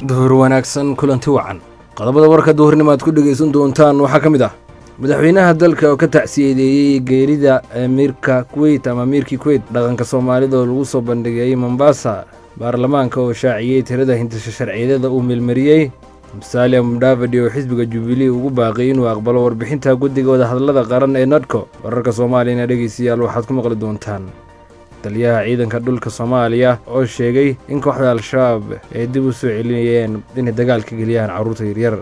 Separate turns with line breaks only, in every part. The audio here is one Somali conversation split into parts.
duhur wanaagsan kulanti wacan qodobada warka duhurnimo aad ku dhegaysan doontaan waxaa ka mid ah madaxweynaha dalka oo ka tacsiyadeeyey geerida amiirka kuweyt ama amiirkii kuweyt dhaqanka soomaalida oo lagu soo bandhigayey mombasa baarlamaanka oo shaaciyey tirada hindisha sharciyadada uu meelmariyey musalia mudhavadi oo xisbiga jubilee ugu baaqay inuu aqbalo warbixinta guddiga wadahadallada qaran ee nodco wararka soomaaliyana dhegaystayaal waxaad ku maqli doontaan taliyaha ciidanka dhulka soomaaliya oo sheegay in kooxda al-shabaab ay dib u soo celinayeen inay dagaalka geliyaan carruurta yaryar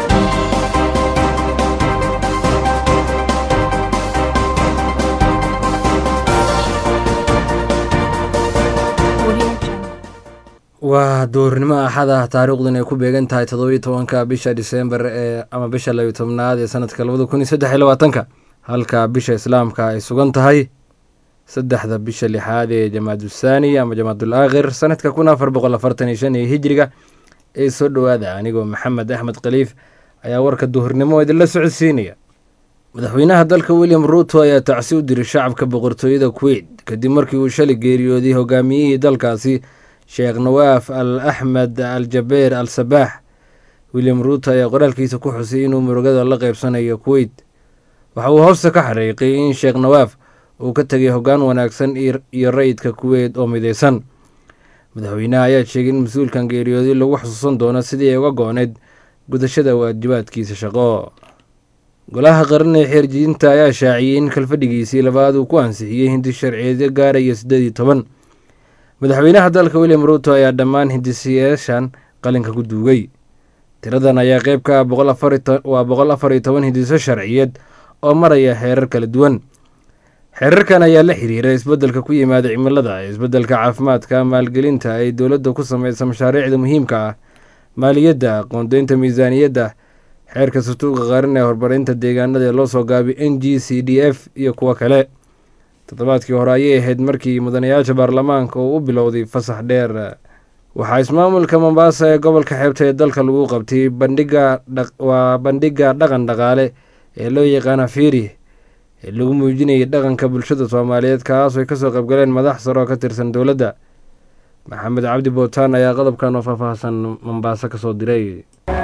waa duurnimo axada taariikhdan ay ku beegan tahay toddobiyo tobanka bisha disembar ee ama bisha labiyo tobnaad ee sanadka labada kun iyo saddex iyo labaatanka halka bisha islaamka ay sugan tahay saddexda bisha lixaad ee jamaadusaani ama jamaadul aakhir sanadka kun afar boqol afartan iyo shan iyo hijiriga ee soo dhowaada anigoo maxamed axmed khaliif ayaa warka duhurnimo idinla socodsiinaya madaxweynaha dalka william ruuto ayaa tacsi u diray shacabka boqortooyada kuweyt kadib markii uu shalay geeriyooday hogaamiyihii dalkaasi sheekh nawaaf al axmed al jabeer al sabaax william ruuto ayaa qoraalkiisa ku xusay inuu murugada la qeybsanayo kuweyt waxa uu hoosta ka xariiqay in sheekh nawaaf uu ka tegay hoggaan wanaagsan iyo rayidka kuweyt oo midaysan madaxweynaha ayaa sheegay in mas-uulkan geeriyooday lagu xusuusan doono sidii ay uga go-oneyd gudashada waajibaadkiisa shaqo golaha qaran ee xeerjidinta ayaa shaaciyey in kalfadhigiisii labaad uu ku ansixiyey hindi sharciyeedyo gaaraya siddeed iyo toban madaxweynaha dalka william ruuto ayaa dhammaan hindisiyaashan qalinka ku duugay tiradan ayaa qeyb ka ah waa boqol afar iyo toban hindiso sharciyeed oo maraya xeerar kala duwan xeerarkan ayaa la xiriira isbeddelka ku yimaada cimilada isbeddelka caafimaadka maalgelinta ay dowladda ku sameysa mashaariicda muhiimka ah maaliyadda qoondeynta miisaaniyadda xeerka sutuuqa qaran ee horumarinta deegaanada ee loo soo gaabay n g c d f iyo kuwo kale toddobaadkii hore ayay ahayd markii mudanayaasha baarlamaanka uu u bilowday fasax dheer waxaa ismaamulka mombaasa ee gobolka xeebta ee dalka lagu qabtay bandhiga waa bandhigga dhaqan dhaqaale ee loo yaqaana fiiri ee lagu muujinayay dhaqanka bulshada soomaaliyeed kaas ay kasoo qaybgaleen madax sare oo ka tirsan dowladda maxamed cabdi bootaan ayaa qodobkan oo faahfaahsan mombaaso kasoo diray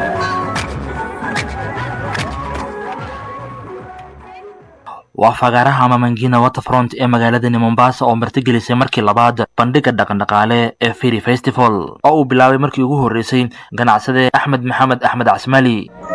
waa fagaaraha mamangina waterfront ee magaaladani mombasa oo martigelisay markii labaad bandhiga dhaqandhaqaale ee firi festival oo uu bilaabay markii ugu horreysay ganacsade axmed maxamed axmed casmali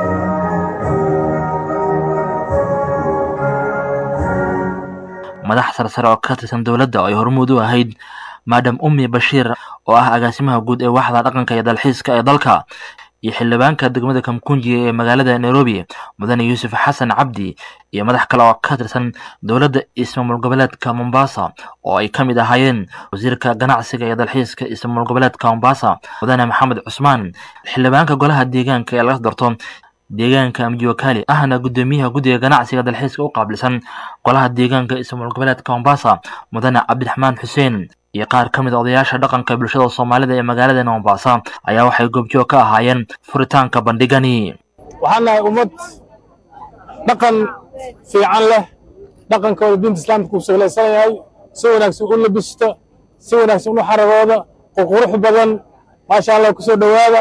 madax sarsare oo ka tirsan dowladda oo ay hormuud u ahayd maadam ummi bashiir oo ah agaasimaha guud ee waaxda dhaqanka iyo dalxiiska ee dalka iyo xildhibaanka degmada kamkunji ee magaalada nairobi mudane yuusuf xasan cabdi iyo madax kale oo ka tirsan dowladda ismaamul goboleedka mombasa oo ay ka mid ahaayeen wasiirka ganacsiga iyo dalxiiska ismaamul goboleedka mombasa mudane maxamed cusmaan xildhibaanka golaha deegaanka ee laga darto deegaanka mjiwakali ahna guddoomiyaha guddiga ganacsiga dalxiiska u qaabilsan golaha deegaanka ismaamul goboleedka mombasa mudane cabdiraxmaan xuseen iyo qaar ka mid a odayaasha dhaqanka bulshada soomaalida ee magaalada mombasa ayaa waxay goobjoog ka ahaayeen furitaanka bandhigani
waxaan nahay ummad dhaqan fiican leh dhaqankooda diinta islaamka ku saglaysan yahay si wanaagsan u labista si wanaagsan u xaragooda qurqurux badan maasha allah kusoo dhowaada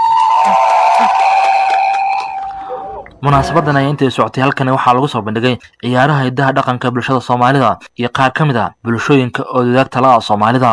munaasabadan ayaa intay socotay halkani waxaa lagu soo bandhigay ciyaaraha hiddaha dhaqanka bulshada soomaalida iyo qaar ka mid a bulshooyinka oo dadaag tala ah soomaalida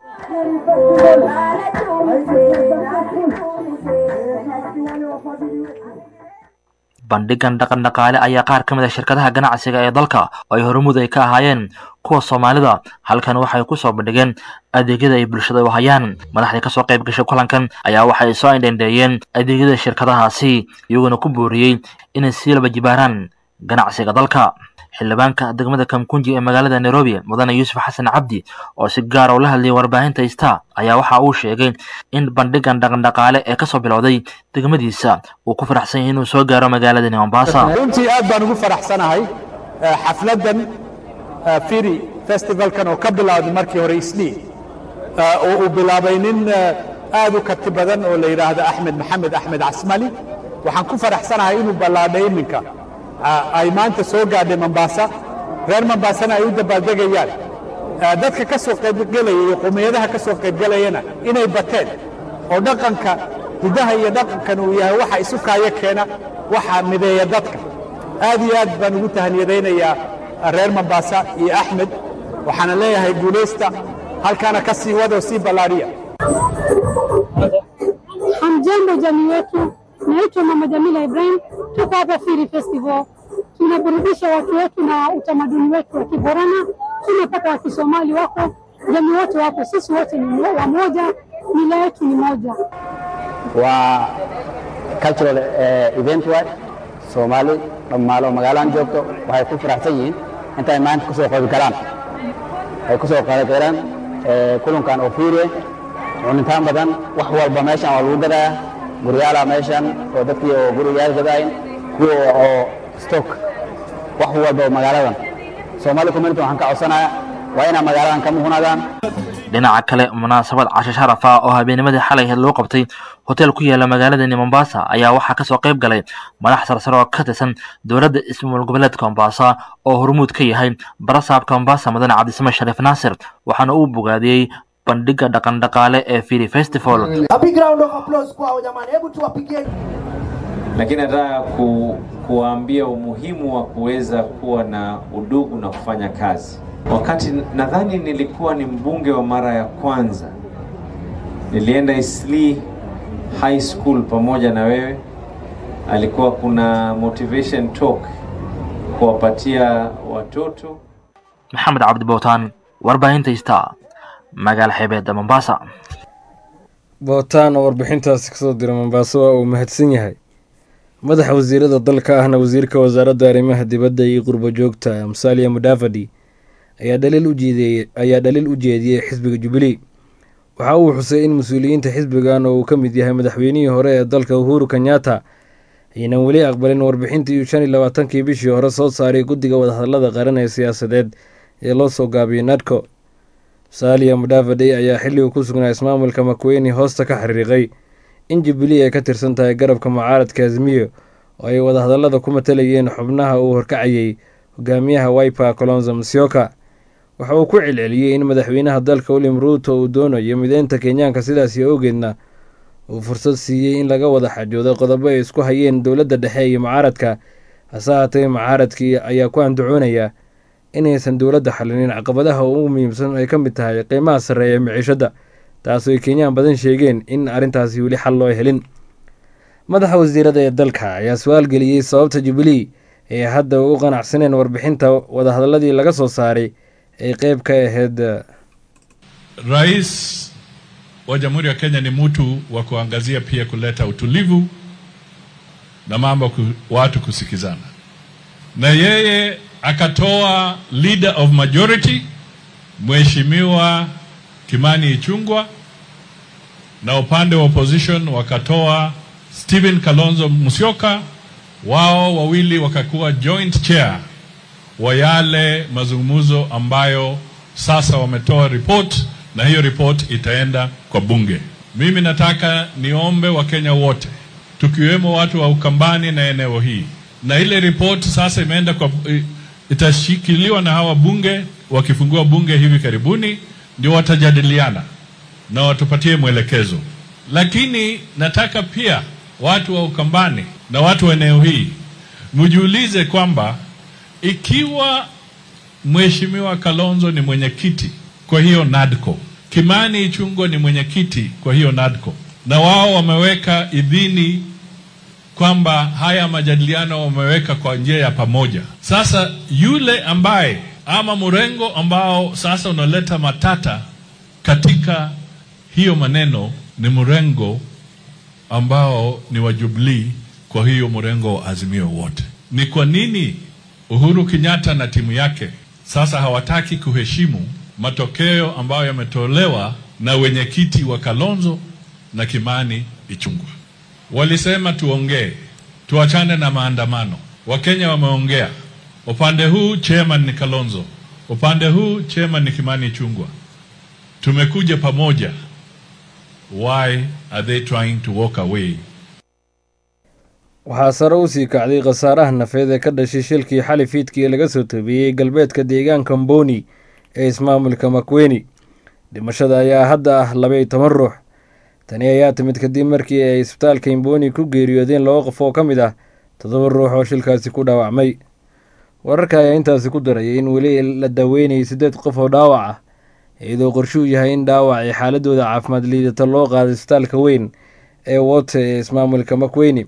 bandhigan dhaqan dhaqaale ayaa qaar ka mid a shirkadaha ganacsiga ee dalka oo ay hormuud ay ka ahaayeen kuwa soomaalida halkan waxay ku soo bandhigeen adeegyada ay bulshada u hayaan madaxdii kasoo qayb gashay kulankan ayaa waxay soo indhendheeyeen adeegyada shirkadahaasi iyagoona ku booriyey inay sii laba jibaaraan ganacsiga dalka xildhibaanka degmada kamkunji ee magaalada nairobi mudane yuusuf xasan cabdi oo si gaara ula hadlayay warbaahinta ista ayaa waxa uu sheegay in bandhigan dhaqandhaqaale ee kasoo bilowday degmadiisa uu ku faraxsan yahay inuu soo gaaro magaaladani mombasa
runtii aad baan ugu faraxsanahay xafladdan firi festivalkan oo ka bilowday markii hore isnii oo uu bilaabay nin aad u karti badan oo la yidhaahdo axmed maxamed axmed casmali waxaan ku faraxsanahay inuu ballaadhay iminka ay maanta soo gaadhay mombaasa reer mombaasana ay u dabaaldegayaan dadka ka soo qaybgelaya iyo qowmiyadaha ka soo qaybgelayana inay bateen oo dhaqanka hiddaha iyo dhaqankan uu yahay waxa isu kaayo keena waxa mideeya dadka aad iyo aad baan ugu tahaniyadaynayaa reer mambaasa iyo axmed waxaana leeyahay guulaysta halkaana ka sii wado sii ballaadhiya
Hamjambo jamii wetu, naitwa Mama Jamila Ibrahim, tuko hapa Firi Festival, tunaburudisha watu wetu na utamaduni wetu wa Kiborana, tunapata wa Kisomali wako, jamii wote wapo, sisi wote ni wamoja, mila yetu ni moja.
waa cultural eh, event waay soomaali dhammaalo magaaladan joogto waxay ku faraxsan yihiin intay maanta ku soo qayb galaan ay ku soo qayb galaan eh, kulankan oo fiiriye cunitaan badan wax walba meeshan waa lagu gadayaa guryaala meeshan oo dadkii oo gurigaal gadaayin kuwa oo stock wax walba oo magaaladan soomaali community waxaan ka codsanayaa waa inaa magaaladan ka muhunadaan
dhinaca kale munaasabad casho sharaf ah oo habeennimadii xalay ahayd loo qabtay hotel ku yaala magaaladani mombasa ayaa waxaa kasoo qayb galay madax sarsare oo ka tirsan dowladda ismaamul goboleedka mombasa oo hormuud ka yahay barasaabka mombasa mudane cabdisame shariif naasir waxaana uu bogaadiyey bandhiga dhaqan dhaqaale ee firi festival
A big round of applause kwao jamani, hebu tuwapigie.
lakini nataka ku, kuwaambia umuhimu wa kuweza kuwa na udugu na kufanya kazi. Wakati nadhani nilikuwa ni mbunge wa mara ya kwanza, nilienda Isli High School pamoja na wewe, alikuwa kuna motivation talk kuwapatia watoto
maxamed cabdi bowtaan warbaahinta star magaala xeebeedda mombasa
bootaan oo warbixintaasi kasoo dira mombaaso waa uu mahadsan yahay madaxa wasiirada dalka ahna wasiirka wasaaradda arrimaha dibadda iyo qurbo joogta musalia mudavadi ayaa dhaliil u jeediyey ayaa dhaliil u jeediyey xisbiga jubilee waxa uu xusay in mas-uuliyiinta xisbigan oo uu ka mid yahay madaxweynihii hore ee dalka uhuru kenyatta aynan weli aqbalin warbixintii shan iyo labaatankii bishii hore soo saaray guddiga wadahadlada qaran ee siyaasadeed ee loo soo gaabiyey nadco saaliya mudavadi ayaa xilligu ku sugnaa ismaamulka makweyne hoosta ka xiriiqay in jubilee ay ka tirsan tahay garabka mucaaradka azmiyo oo ay wadahadallada ku matalayeen xubnaha uu horkacayey hogaamiyaha wiper colonzo musyoka waxa uu ku celceliyey in madaxweynaha dalka william ruuto uu doonayo mideynta kenyaanka sidaasi awgeedna uu fursad siiyey in laga wada xajoodo qodobo ay isku hayeen dowladda dhexe iyo mucaaradka hase haatee mucaaradkii ayaa ku andacoonaya inaysan dowladda xalinin caqabadaha ugu muhiimsan ay ka mid tahay qiimaha sarreeya ee miciishadda taasoo ay kenyaan badan sheegeen in arrintaasi weli xal loo helin madaxa wasiirada ee dalka ayaa su-aal geliyey sababta jubilee ee hadda u qanacsaneen warbixinta wadahadalladii laga soo saaray ay qeyb ka ahayd
Rais wa Jamhuri ya Kenya ni mtu wa kuangazia pia kuleta utulivu na mambo ku, watu kusikizana, na yeye akatoa leader of majority Mheshimiwa Kimani Ichung'wah, na upande wa opposition wakatoa Stephen Kalonzo Musyoka, wao wawili wakakuwa joint chair wa yale mazungumzo ambayo sasa wametoa report na hiyo report itaenda kwa bunge. Mimi nataka niombe Wakenya wote tukiwemo watu wa Ukambani na eneo hii, na ile report sasa imeenda kwa, itashikiliwa na hawa bunge, wakifungua bunge hivi karibuni, ndio watajadiliana na watupatie mwelekezo. Lakini nataka pia watu wa Ukambani na watu wa eneo hii mjiulize kwamba ikiwa Mheshimiwa Kalonzo ni mwenyekiti kwa hiyo NADCO, Kimani Ichung'wah ni mwenyekiti kwa hiyo NADCO, na wao wameweka idhini kwamba haya majadiliano wameweka kwa njia ya pamoja. Sasa yule ambaye ama mrengo ambao sasa unaleta matata katika hiyo maneno ni mrengo ambao ni wa Jubilee, kwa hiyo mrengo wa Azimio wote. Ni kwa nini Uhuru Kenyatta na timu yake sasa hawataki kuheshimu matokeo ambayo yametolewa na wenyekiti wa Kalonzo na Kimani Ichung'wah? Walisema tuongee, tuachane na maandamano. Wakenya wameongea, upande huu chairman ni Kalonzo, upande huu chairman ni Kimani Ichung'wah. Tumekuja pamoja. Why are they trying to walk away
waxaa sare u sii kacday khasaaraha nafeed ee ka dhashay shilkii xali fiidkii laga soo toobiyey galbeedka deegaanka mboni ee ismaamulka makweyne dhimashada ayaa hadda ah labaiyo toban ruux tani ayaa timid kadib markii ay isbitaalka imboni ku geeriyoodeen laba qof oo ka mid ah toddoba ruux oo shilkaasi ku dhaawacmay wararka ayaa intaasi ku darayay in weli la daaweynayay siddeed qof oo dhaawac ah iyadoo qorshuu yahay in dhaawacii xaaladooda caafimaad liidata loo qaado isbitaalka weyn ee wote ee ismaamulka makweyni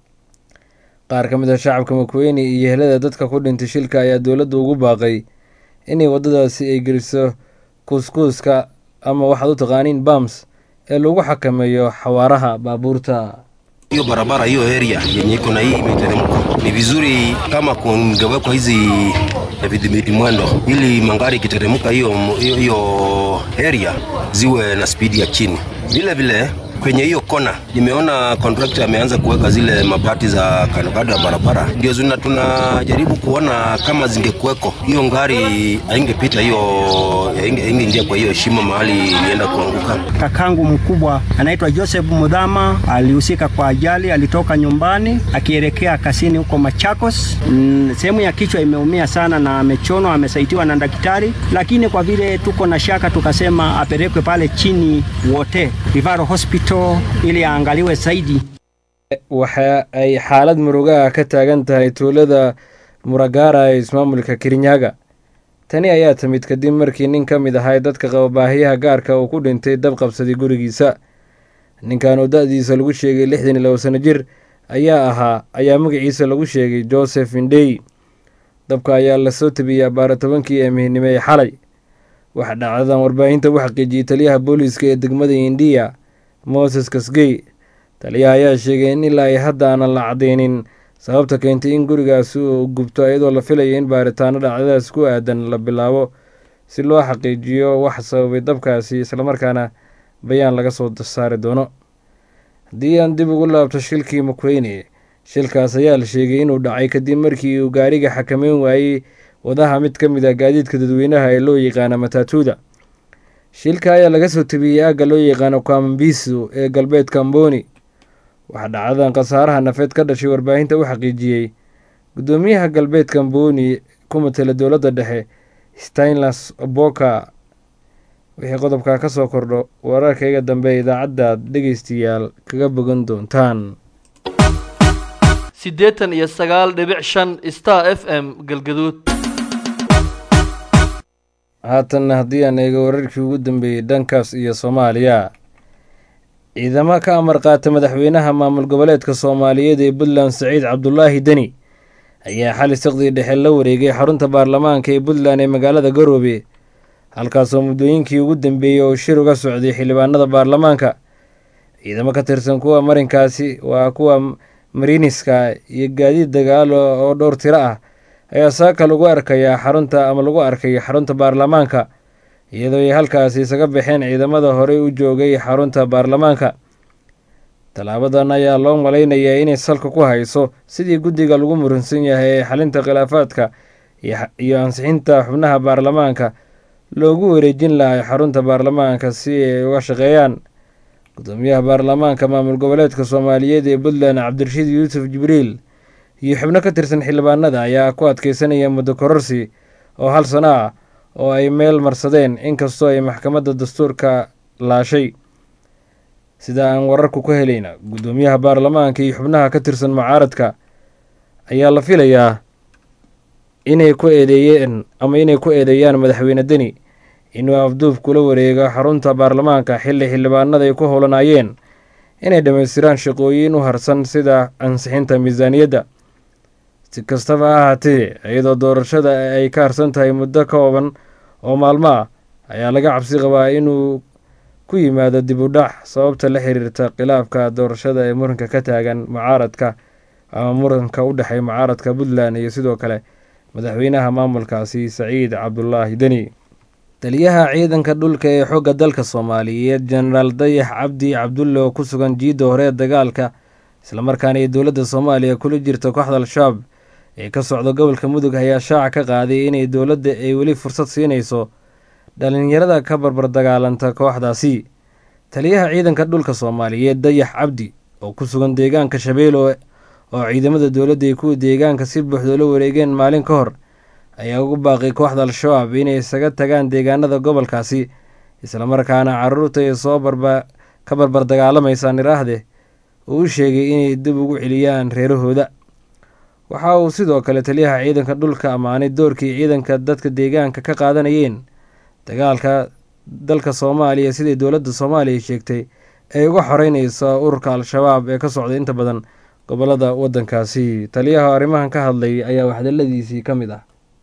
qaar ka mid ah shacabka makweyni iyo helada dadka ku dhintay shilka ayaa dowladda ugu baaqay inay waddadaasi ay geliso kuuskuuska ama waxaad u taqaaniin bams ee lagu xakameeyo xawaaraha baabuurta
hiyo barabara hiyo area yenye iko na hii miteremko ni vizuri kama kungewekwa hizi vidhibiti mwendo ili mangari ikiteremka hiyo hiyo hiyo area ziwe na spidi ya chini. Vile vile kwenye hiyo kona nimeona contractor ameanza kuweka zile mabati za kando ya barabara, ndio zina tunajaribu kuona kama zingekuweko hiyo ngari haingepita hiyo haingeingia kwa hiyo shimo mahali ilienda kuanguka.
Kakangu mkubwa anaitwa Joseph Mudhama alihusika kwa ajali, alitoka nyumbani akielekea kasini huko Machakos. Mm, sehemu ya kichwa imeumia sana na amechonwa, amesaidiwa na daktari, lakini kwa vile tuko na shaka tukasema apelekwe pale chini wote Rivaro Hospital ili aangaliwe zaidi.
waxa ay xaalad murugaha ka taagan tahay tuulada muragara ee ismaamulka kirinyaga tani ayaa timid kadib markii nin ka mid ahay dadka qaba baahiyaha gaarka uu ku dhintay dab qabsaday gurigiisa ninkan oo da-diisa lagu sheegay lixdan iyo labo sano jir ayaa ahaa ayaa magaciisa lagu sheegay joseph indhey dabka ayaa lasoo tabiyey abaara tobankii ee mihnimo ee xalay waxa dhacdadan warbaahinta u xaqiijiyey taliyaha booliiska ee degmada indiya moses kasgey taliyaha ayaa sheegay in ilaa ay hadda aanan la cadeynin sababta keentay in gurigaasi uu gubto iyadoo la filayo in baaritaano dhacdadaas ku aadan la bilaabo si loo xaqiijiyo wax sababay dabkaasi islamarkaana bayaan laga soo saari doono haddii aan dib ugu laabto shilkii makweyne shilkaas ayaa la sheegay inuu dhacay kadib markii uu gaariga xakameyn waayey wadaha mid ka mid ah gaadiidka dadweynaha ee loo yaqaana mataatuuda shilka ayaa laga soo tabiyey aagga loo yaqaano kwambisu ee galbeedka amboni waxaa dhacdadan khasaaraha nafeed ka dhashay warbaahinta u xaqiijiyey guddoomiyaha galbeedka amboni ku matela dowladda dhexe stainlas boka wixii qodobkaa ka soo kordho wararkayga dambe idaacaddaad dhegeystayaal kaga bogan doontaan
siddeetan iyo sagaal dhibic shan star f m galgaduud
haatanna haddii aan eego wararkii ugu dambeeyey dhankaas iyo soomaaliya ciidamo ka amar qaata madaxweynaha maamul goboleedka soomaaliyeed ee puntland saciid cabdulaahi deni ayaa xali saqdii dhexe la wareegay xarunta baarlamaanka ee puntland ee magaalada garoobe halkaasoo muddooyinkii ugu dambeeyey oo shir uga socday xildhibaanada baarlamaanka ciidamo ka tirsan kuwa marinkaasi waa kuwa mariniska iyo gaadiid dagaalo oo dhowr tiro ah ayaa saaka lagu arkayaa xarunta ama lagu arkay xarunta baarlamaanka iyadoo ay halkaasi isaga baxeen ciidamada horey u joogay xarunta baarlamaanka tallaabadan ayaa loo malaynayaa inay salka ku hayso sidii guddiga lagu muransan yahay ee xalinta khilaafaadka iyo ansixinta xubnaha baarlamaanka loogu wareejin lahay xarunta baarlamaanka si ay uga shaqeeyaan gudoomiyaha baarlamaanka maamul goboleedka soomaaliyeed ee puntland cabdirashiid yuusuf jibriil iyo xubno ka tirsan xildhibaanada ayaa ku adkeysanaya muddo kororsi oo hal sano ah oo ay meel marsadeen inkastoo ay maxkamadda dastuurka laashay sida aan wararku ka helayna guddoomiyaha baarlamaanka iyo xubnaha ka tirsan mucaaradka ayaa la filayaa inay ku eedeeyeen ama inay ku eedeeyaan madaxweyne deni inuu afduub kula wareego xarunta baarlamaanka xilli xildhibaanada ay ku howlanaayeen inay dhammaystiraan shaqooyin u harsan sida ansixinta miisaaniyadda si kastaba ha ahaatee iyadoo doorashada ay ka harsan tahay muddo kooban oo maalmo ah ayaa laga cabsi qabaa inuu ku yimaado dib u dhac sababta la xiriirta khilaafka doorashada ee muranka ka taagan mucaaradka ama muranka u dhexeeya mucaaradka puntland iyo sidoo kale madaxweynaha maamulkaasi saciid cabdulaahi deni taliyaha ciidanka dhulka ee xooga dalka soomaaliyeed jenaraal dayax cabdi cabdulle oo ku sugan jiidda hore ee dagaalka islamarkaana ay dowladda soomaaliya kula jirta kooxda al-shabaab ee ka socda gobolka mudug ayaa shaaca ka qaaday inay dowladda ay weli fursad siinayso dhalinyarada ka barbar dagaalanta kooxdaasi taliyaha ciidanka dhulka soomaaliyeed dayax cabdi oo ku sugan deegaanka shabeelo oo ciidamada dowladda ay kuwa deegaanka si buuxda la wareegeen maalin ka hor ayaa ugu baaqay kooxda al-shabaab inay isaga tagaan deegaanada gobolkaasi islamarkaana caruurta ay soo barba ka barbar dagaalamaysa niraahde uu u sheegay inay dib ugu celiyaan reerahooda waxa uu sidoo kale taliyaha ciidanka dhulka ammaanay doorkii ciidanka dadka deegaanka ka qaadanayeen dagaalka dalka soomaaliya siday dowladda soomaaliya sheegtay ay uga xoreyneyso ururka al-shabaab ee ka socday inta badan gobolada waddankaasi taliyaha arrimahan ka hadlay ayaa waxdaladiisii ka mid ah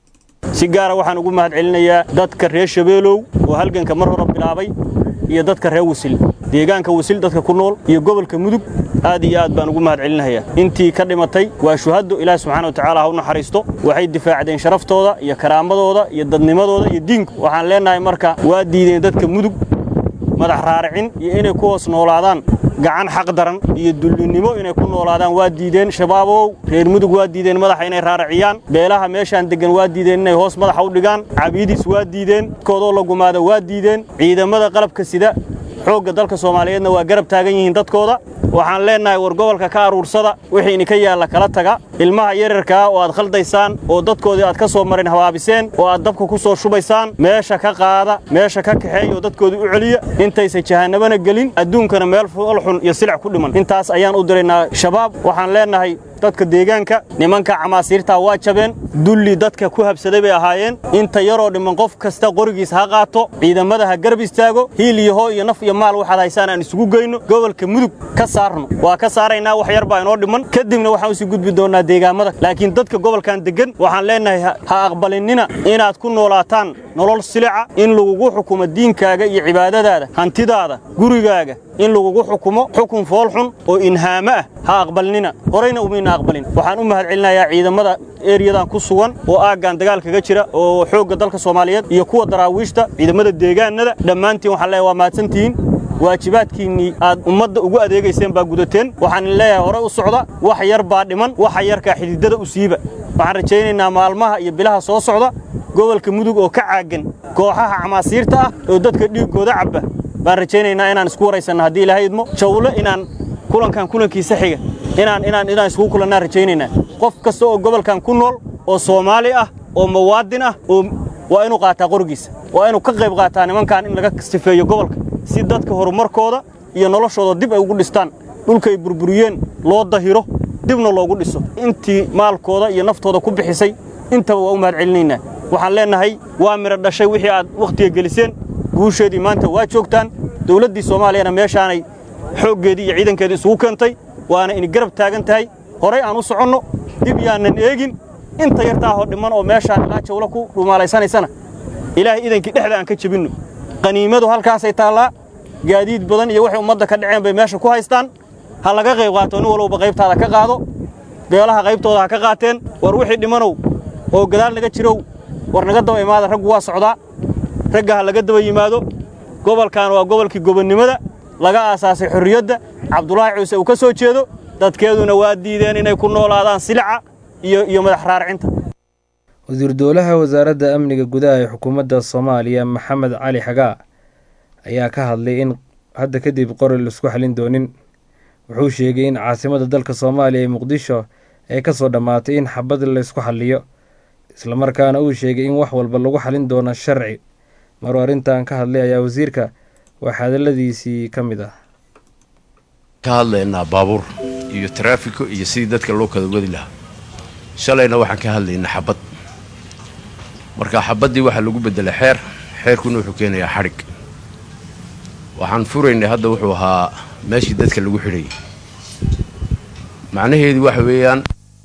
si gaara waxaan ugu mahad celinayaa dadka reer shabeelow oo halganka mar hore bilaabay iyo dadka reer wasil deegaanka wasil dadka ku nool iyo gobolka mudug aad iyo aad baan ugu mahad celinayaa intii ka dhimatay waa shuhaddo ilaah subxaana wa tacaala ha u naxariisto waxay difaacdeen sharaftooda iyo karaamadooda iyo dadnimadooda iyo diinku waxaan leennahay marka waa diideen dadka mudug madax raaricin iyo inay ku hoos noolaadaan gacan xaq daran iyo dullinnimo inay ku noolaadaan waa diideen shabaabow reer mudug waa diideen madaxa inay raariciyaan beelaha meeshaan deggan waa diideen inay hoos madaxa u dhigaan cabiidiis waa diideen dadkoodoo la gumaada waa diideen ciidamada qalabka sida xoogga dalka soomaaliyeedna waa garab taagan yihiin dadkooda waxaan leennahay war gobolka ka aruursada wixii idinka yaalla kala taga ilmaha yararkaa oo aad khaldaysaan oo dadkoodii aad ka soo marin habaabiseen oo aad dabka ku soo shubaysaan meesha ka qaada meesha ka kaxeeya oo dadkoodii u celiya intaysan jahannabana gelin adduunkana meel foolxun iyo silic ku dhiman intaas ayaan u diraynaa shabaab waxaan leennahay dadka deegaanka nimanka camaasiirtaa waa jabeen dulli dadka ku habsaday bay ahaayeen inta yaroo dhiman qof kasta qorigiis ha qaato ciidamada ha garab istaago hiil iyo hoo iyo naf iyo maal waxaad haysaan aan isugu geyno gobolka mudug ka saarno waa ka saaraynaa wax yar baa inoo dhiman kadibna waxaan usii gudbi doonnaa deegaamada laakiin dadka gobolkan deggan waxaan leennahay ha aqbalinina inaad ku noolaataan nolol silica in lagugu xukumo diinkaaga iyo cibaadadaada hantidaada gurigaaga in lagugu xukumo xukun foolxun oo inhaamo ah ha aqbalnina horayna umayna aqbalin waxaan u mahad celinayaa ciidamada eriyadan ku sugan oo aaggan dagaal kaga jira oo xoogga dalka soomaaliyeed iyo kuwa daraawiishta ciidamada deegaanada dhammaantiin waxaan leeyahay waa mahadsantihiin waajibaadkiinnii aad ummadda ugu adeegayseen baa gudateen waxaan leeyahay hore u socda wax yar baa dhiman waxa yarkaa xididada u siiba waxaan rajaynaynaa maalmaha iyo bilaha soo socda gobolka mudug oo ka caagan kooxaha camaasiirta ah oo dadka dhiiggooda cabba baan rajaynaynaa inaan isku waraysanno haddii ilaahay idmo jawle inaan kulankan kulankiisa xiga inaan inaan inaan iskugu kulannaan rajaynaynaa qof kasta oo gobolkan ku nool oo soomaali ah oo mawaadin ah oo waa inuu qaataa qorigiisa waa inuu ka qayb qaataa nimankan in laga sifeeyo gobolka si dadka horumarkooda iyo noloshooda dib ay ugu dhistaan dhulkay burburiyeen loo dahiro dibna loogu dhiso intii maalkooda iyo naftooda ku bixisay intaba waa u mahad celinaynaa waxaan leennahay waa midho dhashay wixii aad wakhtiga geliseen guusheedii maanta waa joogtaan dawladdii soomaaliyana meeshaanay xooggeedii iyo ciidankeedii isugu keentay waana ini garab taagan tahay horay aan u soconno dib yaanan eegin inta yartaahoo dhimman oo meeshaan ilaa jawlo ku dhumaalaysanaysana ilaahay idankii dhexda aan ka jebinno qaniimadu halkaasay taallaa gaadiid badan iyo waxay ummadda ka dhaceen bay meesha ku haystaan ha laga qayb qaato nin walowba qaybtaada ka qaado beelaha qaybtooda ha ka qaateen war wixii dhimanow oo gadaal naga jirow war naga daba imaada raggu waa socdaa ragga ha laga daba yimaado gobolkan waa gobolkii gobonnimada laga aasaasay xorriyadda cabdulaahi cuuse uu ka soo jeedo dadkeeduna waa diideen inay ku noolaadaan silica iyo iyo madax raarcinta
wasiir dowlaha wasaaradda amniga gudaha ee xukuumadda soomaaliya maxamed cali xagaa ayaa ka hadlay in hadda kadib qori laisku xalin doonin wuxuu sheegay in caasimadda dalka soomaaliya ee muqdisho ay ka soo dhammaatay in xabad laysku xaliyo islamarkaana uu sheegay in wax walba lagu xalin doono sharci maruu arrintan ka hadlay ayaa wasiirka wax hadalladiisii ka mid ah
ka hadlaynaa baabuur iyo taraafiko iyo sidii dadka loo kala wadi lahaa shalayna waxaan ka hadlaynaa xabad marka xabaddii waxaa lagu beddelay xeer xeerkuna wuxuu keenayaa xadhig waxaan furaynay hadda wuxuu ahaa meeshii dadka lagu xidhayay macnaheedu waxa weeyaan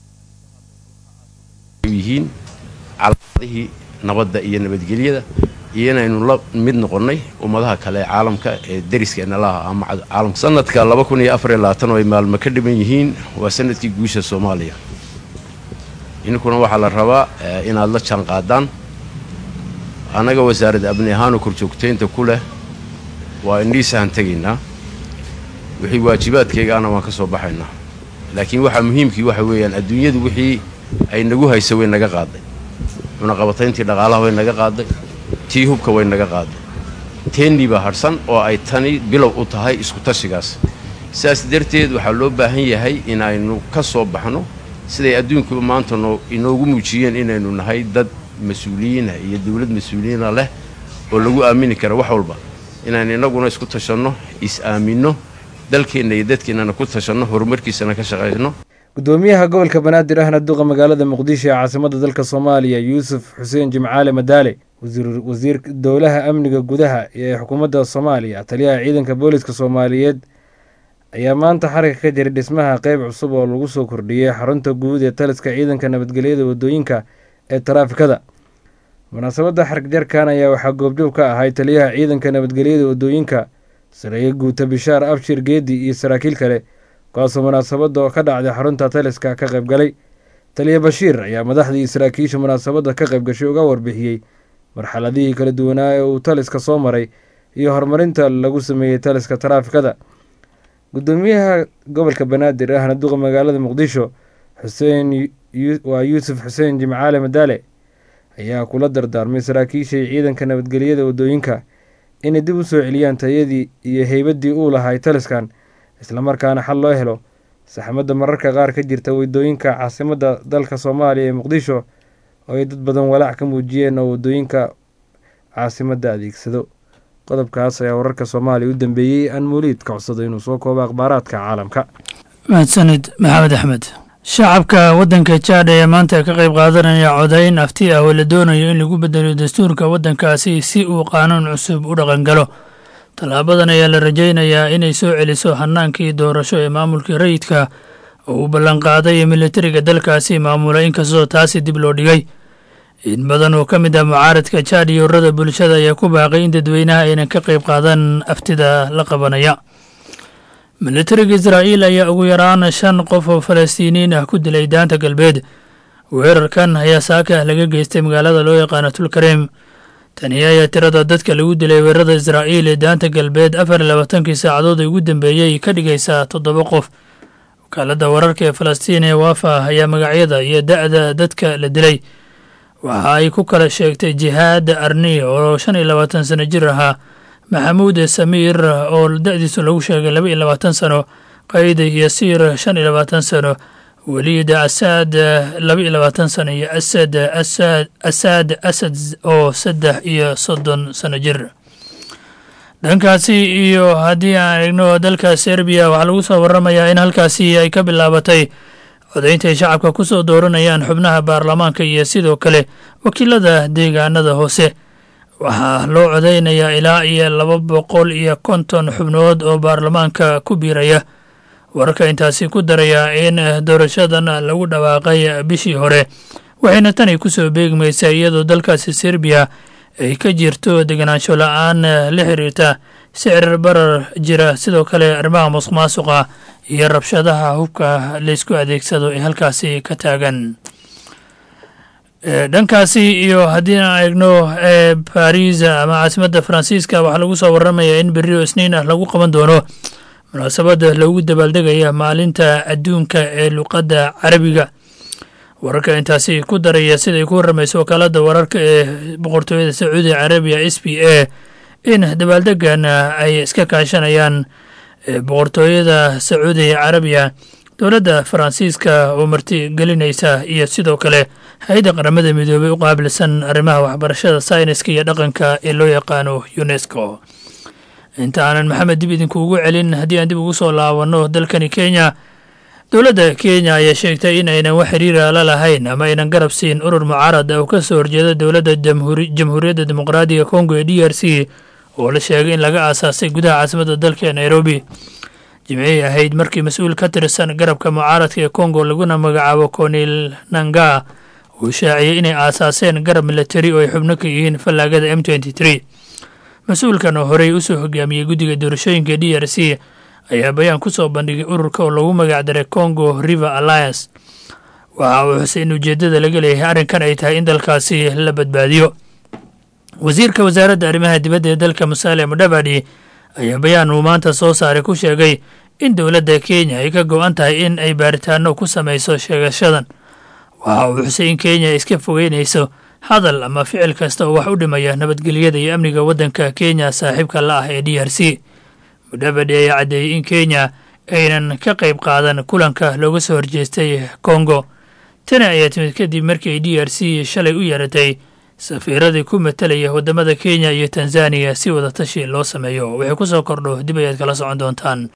yihiin calaamadihii nabadda iyo nabadgelyada iyo inaynu la mid noqonnay ummadaha kale ee caalamka ee deriskeenna laha ama caalamka sanadka laba kun iyo afar iyo labaatan oo ay maalmo ka dhiban yihiin waa sanadkii guusha soomaaliya idinkuna waxaa la rabaa inaad la jaan qaadaan annaga wasaaradda abni ahaanoo korjoogtaynta ku leh waa indhiisahan tegaynaa wixii waajibaadkaygaana waan ka soo baxaynaa laakiin waxaa muhiimkii waxa weeyaan adduunyadu wixii ay nagu haysa way naga qaaday cunaqabatayntii dhaqaalaha way naga qaaday tii hubka way naga qaaday teennii baa hadhsan oo ay tani bilow u tahay isku-tashigaas sidaas darteed waxaa loo baahan yahay in aynu ka soo baxno siday adduunkuba maanta noo inoogu muujiyeen inaynu nahay dad mas-uuliyiina iyo dawlad mas-uuliyiina leh oo lagu aamini kara wax walba inaan innaguna isku tashanno is-aaminno dalkeenna iyo dadkeennana ku tashanno horumarkiisana ka shaqayno
gudoomiyaha gobolka banaadir ahna duqa magaalada muqdisho ee caasimada dalka soomaaliya yuusuf xuseen jimcaale madaale wasiir dowlaha amniga gudaha ee xukuumadda soomaaliya taliyaha ciidanka booliska soomaaliyeed ayaa maanta xarigga ka jiray dhismaha qeyb cusub oo lagu soo kordhiyey xarunta guud ee taliska ciidanka nabadgelyada wadooyinka ee taraafikada munaasabadda xarig jarkan ayaa waxaa goobjoog ka ahay taliyaha ciidanka nabadgelyada wadooyinka sareeye guuta bishaar abshir geedi iyo saraakiil kale kuwaasoo munaasabadda oo ka dhacday xarunta taliska ka qayb galay taliya bashiir ayaa madaxdii saraakiisha munaasabadda ka qayb gashay uga warbixiyey marxaladihii kala duwanaa ee uu taliska soo maray iyo horumarinta lagu sameeyey taliska taraafikada gudoomiyaha gobolka banaadir ahna duqa magaalada muqdisho xuseen waa yuusuf xuseen jimcaale madaale ayaa kula dardaarmay saraakiishay ciidanka nabadgelyada wadooyinka inay dib u soo celiyaan tayadii iyo heybaddii uu lahay taliskan islamarkaana xal loo helo saxmadda mararka qaar ka jirta wadooyinka caasimadda dalka soomaaliya ee muqdisho oo ay dad badan walaac ka muujiyeen oo wadooyinka caasimadda adeegsado qodobkaas ayaa wararka soomaaliya u dambeeyey aan muliid ka codsado inuu soo koobo akhbaaraadka caalamka
mahadsanid maxamed axmed shacabka waddanka jaadha ee maanta ka qayb qaadanaya codayn afti ah oo la doonayo in lagu bedelo dastuurka waddankaasi si uu qaanuun cusub u dhaqangalo tallaabadan ayaa la rajaynayaa inay soo celiso hannaankii doorasho ee maamulkii rayidka oo uu ballanqaaday militariga dalkaasi maamula inkastoo taasi dib loo dhigay in badan oo ka mid ah mucaaradka jaad iyo ururada bulshada ayaa ku baaqay in dadweynaha aynan ka qayb qaadan aftida la qabanaya militariga israa'iil ayaa ugu yaraan shan qof oo falastiiniyiin ah ku dilay daanta galbeed weerarkan ayaa saaka laga geystay magaalada loo yaqaano tulkareem tani ayaa tirada dadka lagu dilay weerarada israa'iil ee daanta galbeed afar iyo labaatankii saacadood ugu dambeeyey ka dhigaysaa toddoba qof wakaaladda wararka ee falastiin ee waafa ayaa magacyada iyo da'da dadka la dilay waxa ay ku kala sheegtay jihaad arni oo shan iyo labaatan sano jir ahaa maxamuud samiir oo da'diisu lagu sheegay laba iyo labaatan sano qayd yasiir shan iyo labaatan sano weliid asaad laba iyo labaatan sano iyo asad asad asaad asad oo saddex iyo soddon sano jir dhankaasi iyo haddii aan eegno dalka serbiya waxaa lagu soo waramayaa in halkaasi ay ka bilaabatay codaynta ay shacabka ku soo dooranayaan xubnaha baarlamaanka iyo sidoo kale wakiilada deegaanada hoose waxaa loo codaynayaa ilaa iyo laba boqol iyo konton xubnood oo baarlamaanka ku biiraya wararka intaasi ku daraya in doorashadan lagu dhawaaqay bishii hore waxayna tani ku soo beegmaysaa iyadoo dalkaasi serbiya ay ka jirto deganaansho la-aan la xiriirta sicir barar jira sidoo kale arrimaha musuq maasuqa iyo rabshadaha hubka laysku adeegsado ee halkaasi ka taagan dhankaasi iyo haddii aan eegno baris ama caasimadda faransiiska waxaa lagu soo waramayaa in berrio isniin ah lagu qaban doono munaasabadda loogu dabaaldegaya maalinta adduunka ee luqadda carabiga wararka intaasi ku daraya siday ku warramayso wakaaladda wararka ee boqortooyada sacuudi carabiya s b a in dabaaldegan ay iska kaashanayaan boqortooyada sacuudi carabiya dowladda faransiiska oo marti gelinaysa iyo sidoo kale hay-adda qaramada midoobey u qaabilsan arrimaha waxbarashada sayniska iyo dhaqanka ee loo yaqaano unesco inta aanan maxamed dib idinkuugu celin haddii aan dib ugu soo laabanno dalkani kenya dowladda kenya ayaa sheegtay in aynan wax xiriira la lahayn ama aynan garab siin urur mucaarad oo ka soo horjeeda dowladda jamhuuriyadda dimuqraadiga kongo ee d r c oo la sheegay in laga aasaasay gudaha caasimadda dalka ee nairobi jimcihii ahayd markii mas-uul ka tirsan garabka mucaaradka ee kongo laguna magacaabo konil nanga uu shaaciyey inay aasaaseen garab milatari oo ay xubno ka yihiin fallaagada m mas-uulkan oo horey usoo hogaamiyey guddiga doorashooyinka d r c ayaa bayaan ku soo bandhigay ururka oo lagu magacdaray congo river alliance waxa uu xusay in ujeeddada laga leeyahay arrinkan ay tahay in dalkaasi la badbaadiyo wasiirka wasaaradda arrimaha dibadda ee dalka musaale mudhabadi ayaa bayaan uu maanta soo saaray ku sheegay in dowladda kenya ay ka go-an tahay in ay baaritaano ku samayso sheegashadan waxa uu xusay in kenya iska fogeynayso hadal ama ficil kasta oo wax u dhimaya nabadgelyada iyo amniga waddanka kenya saaxiibka la ah ee d r c mudhabadi ayaa caddeeyey in kenya aynan ka qayb qaadan kulanka looga soo horjeestay kongo tani ayaa timid kadib markii ay d r c shalay u yeeratay safiiradii ku matelaya waddamada kenya iyo tanzaniya si wadatashi loo sameeyo waxay ku soo kordho dib ayaad kala socon doontaan